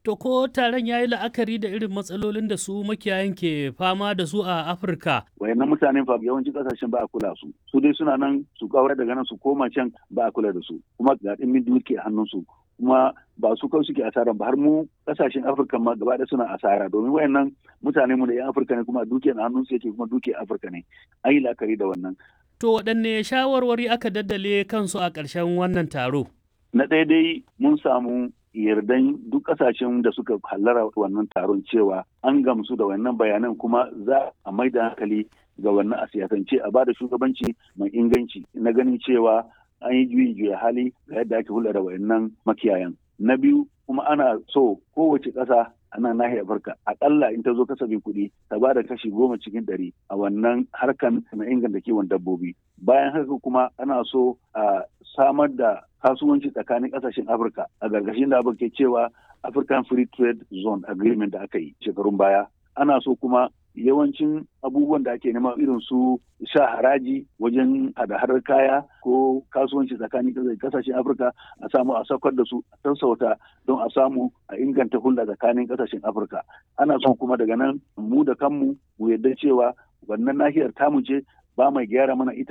To ko taron ya yi la'akari da irin matsalolin da su makiyayan ke fama da su a Afirka? Wayannan mutane fa yawanci kasashen ba a kula su. Su dai suna nan su kawar daga nan su koma can ba a kula da su. Kuma ga ɗimin duke hannun su. Kuma ba su kawai suke asara ba har mu kasashen Afirka ma gaba da suna asara domin wayannan mutane mu da 'yan Afirka ne kuma duke na hannun su yake kuma duke Afirka ne. An yi la'akari da wannan. To waɗanne shawarwari aka daddale kansu a ƙarshen wannan taro? Na ɗaya dai mun samu yardan duk kasashen da suka hallara wannan taron cewa an gamsu da wannan bayanan kuma za a mai da hankali ga wannan a siyasance a bada shugabanci mai inganci na ganin cewa an yi juyi juya hali ga yadda ake hulɗa da wayannan makiyayan na biyu kuma ana so kowace ƙasa a nan nahiyar Afirka akalla in ta zo kasafin kuɗi ta ba da kashi goma cikin ɗari a wannan harkan na inganta kiwon dabbobi bayan haka kuma ana so a samar da kasuwanci tsakanin ƙasashen Afirka a gargashin da abin ke cewa African Free Trade Zone Agreement da aka yi shekarun baya ana so kuma yawancin abubuwan da ake nema irin su sha haraji wajen hada-hadar kaya ko kasuwanci tsakanin kasashen afirka a samu a saukar da su a sassauta don a samu a inganta hulɗa tsakanin kasashen afirka ana son kuma daga nan mu da kanmu mu yarda cewa wannan nahiyar tamu ce ba mai gyara mana ita